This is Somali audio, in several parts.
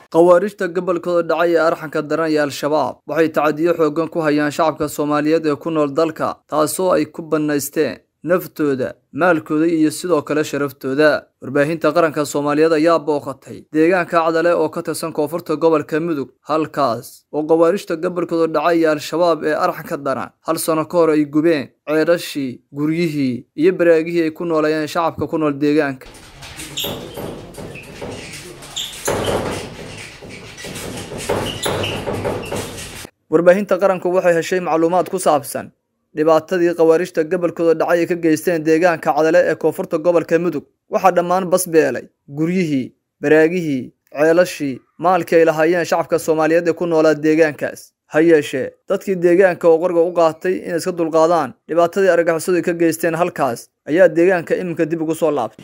khawaarijta gobolkooda dhacay ee arxanka daran iyo al-shabaab waxay tacadiyo xooggan ku hayaan shacabka soomaaliyeed ee ku nool dalka taasoo ay ku bannaysteen naftooda maalkooda iyo sidoo kale sharaftooda warbaahinta qaranka soomaaliyeed ayaa booqatay deegaanka cadale oo ka tirsan koonfurta gobolka mudug halkaas oo khawaarijta gobolkooda dhacay iyo al-shabaab ee arxanka daran hal sano ka hor ay gubeen ceedhashii guryihii iyo baraagihii ay ku nooleeyeen shacabka ku nool deegaanka warbaahinta qaranku waxay heshay macluumaad ku saabsan dhibaatadii khawaarijta gobolkooda dhacay ay ka geysteen deegaanka cadale ee koonfurta gobolka mudug waxaa dhammaan basbeelay guryihii baraagihii ceelashii maalkii ay lahaayeen shacabka soomaaliyeed ee ku noolaa deegaankaas ha yeeshee dadkii deegaanka oo qarga u qaatay inay iska dulqaadaan dhibaatadii argagixisadu ay ka geysteen halkaas ayaa deegaanka iminka dib ugu soo laabtay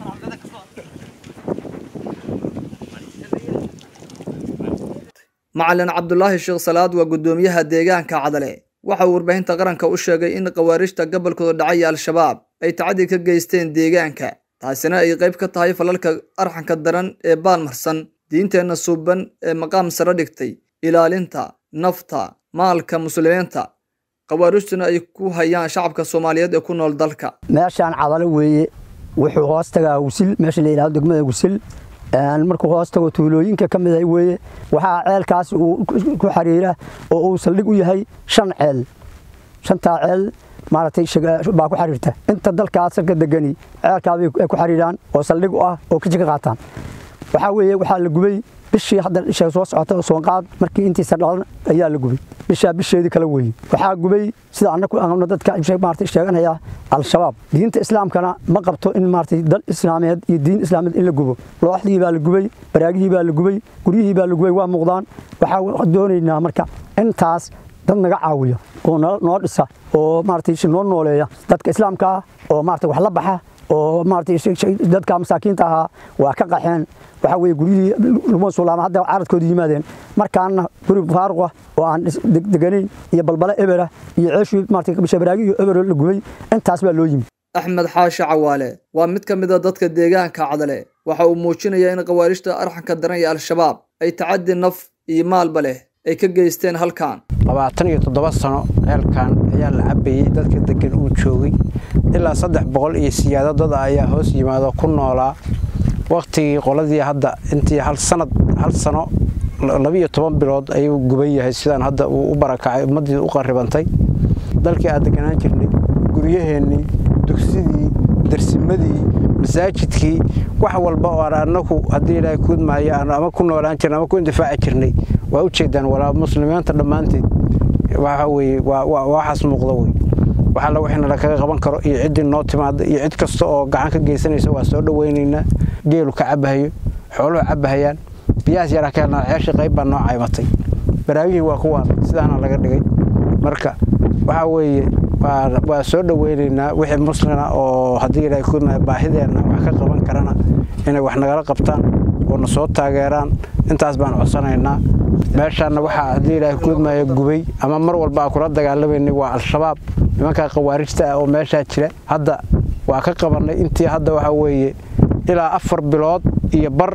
macalin cabdulaahi sheekh salaad waa guddoomiyaha deegaanka cadale waxa uu warbaahinta qaranka u sheegay in khawaarijta gobolkooda dhacay iyo al-shabaab ay tacadi ka geysteen deegaanka taasina ay qayb ka tahay falalka arxanka daran ee baalmarsan diinteenna suuban ee maqaam sare dhigtay ilaalinta nafta maalka muslimiinta khawaarijtuna ay ku hayaan shacabka soomaaliyeed ee ku nool dalka meeshaan cadalo weeye wuxuu hoos tagaa wisil meesha la yidhahdo degmada wisil markuu hoos tago tuulooyinka ka mid ah weeye waxaa ceelkaas uu ku xariira oo uu saldhig u yahay shan ceel shantaa ceel maaragtay baa ku xariirta inta dalkaas ka degani ceelkaabay ku xariiraan oo saldhig u ah oo kaji ka qaataan waxaa weeye waxaa la gubay bishii hadda isha soo socota soonqaad markii intiisa dhalan ayaa la gubay bishaa bisheedii kala weeye waxaa gubay sida annagu aanu dadka maaragtay sheeganaya al-shabaab diinta islaamkana ma qabto in maaragtay dal islaameed iyo diin islaameed in la gubo looxdii baa la gubay baraagihii baa la gubay guryihii baa la gubay waa muuqdaan waxaa doonaynaa marka intaas dad naga caawiya oo noo dhisa oo maaragtay noo nooleeya dadka islaamka ah oo maaragtay wax la baxa oo maaragtay dadka masaakiinta ahaa waa ka qaxeen waxaa weeye guryihii laguma suulaama hadda caradkooda yimaadeen markaana guri faaruq ah oo aan deganayn iyo balbale ebera iyo ceeshii maaragtay bishabaraagi iyo ebero la gubay intaas baa loo yimi axmed xaashi cawaale waa mid ka mid a dadka deegaanka cadale waxa uu muujinayaa in khawaarijta arxanka daran iyo al-shabaab ay tacadi naf iyo maalba leh ay ka geysteen halkan labaatan iyo toddoba sano ceelkan ayaa la cabayey dadka degan uu joogay ilaa saddex boqol iyo siyaado dad ayaa hoos yimaado ku noolaa wakhtigii qoladii hadda intii hal sanad hal sano labiiyo toban bilood ayuu guban yahay sidaan hadda uu u barakacay ummaddii u qarribantay dalkii aan deganaan jirnay guryaheennii dugsidii darsimadii masaajidkii wax walba oo aan annagu haddii ilaahay kuudmaayo aan ama ku noolaan jirnay ama ku indifaaci jirnay waa u jeedaan walaa muslimiinta dhammaanteed waxa weeye waa waxaas muuqda wey waxalla wixina lakaga qaban karo iyo ciddii noo timaada iyo cid kasta oo gacan ka geysanaysa waa soo dhowaynaynaa geelu ka cabahayo xooluhu cabahayaan biyahaas yaraa ka helnaa ceeshii qayb baa noo caymatay baraagihii waa kuwaan sidaana laga dhigay marka waxaa weeye waa soo dhowaynaynaa wixii muslina oo haddii ilaahay kuudmaya baahideenna wax ka qaban karana inay wax nagala qabtaan oo na soo taageeraan intaas baan codsanaynaa meeshaanna waxaa haddii ilaahay kuudmaya gubay ama mar walba aan kula dagaalamaynay waa al-shabaab nimankaa khawaarijta ah oo meeshaa jira hadda waa ka qabannay intii hadda waxaa weeye ilaa afar bilood iyo bar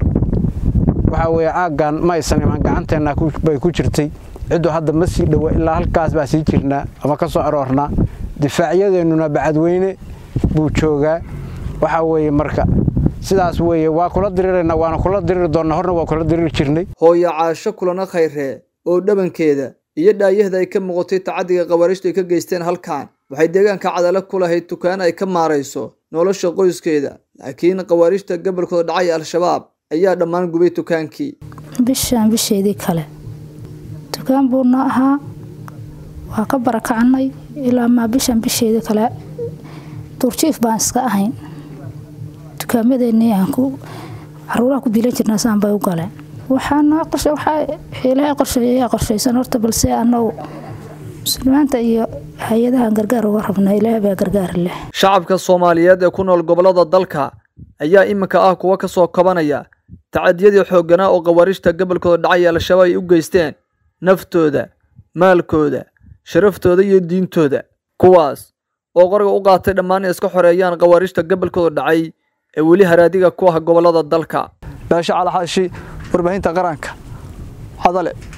waxaa weeye aaggan ma aysan iman gacanteenna bay ku jirtay ciddu hadda ma sii dhowa ilaa halkaas baa sii jirnaa ama ka soo aroornaa difaacyadeenuna bacadweyne buu joogaa waxaa weeye marka sidaas weeye waa kula diriraynaa waana kula diriri doonnaa horna waa kula diriri jirnay hooyo caasho kulana khayree oo dhabankeeda iyo dhaayahda ay ka muuqatay tacadiga khawaarijtu ay ka geysteen halkan waxay deegaanka cadale ku lahayd dukaan ay ka maarayso nolosha qoyskeeda laakiin khawaarijta gobolkooda dhacay al-shabaab ayaa dhammaan gubay dukaankii bishaan bisheedii kale dukaan buu noo ahaa waa ka barakacnay ilaa maa bishaan bisheedii kale duurjiif baan iska ahayn dukaamadeenii aan ku caruuraha ku biilan jirnaa saan bay u galeen waxaana qorshe waxaa ilaahay qorsheeyaa qorshaysan horta balse annagu muslimiinta iyo hay-adahan gargaar uga rabna ilaahay baa gargaar leh shacabka soomaaliyeed ee ku nool gobollada dalka ayaa iminka ah kuwa ka soo kabanaya tacadiyadii xoogganaa oo khawaarijta gobolkooda dhacay al-shabaab ay u geysteen naftooda maalkooda sharaftooda iyo diintooda kuwaas oo qoriga u qaatay dhammaan iska xoreeyaan khawaarijta gobolkooda dhacay ee weli haraadiga ku ah gobollada dalka baashe calaxaashi warbaahinta qaranka hadale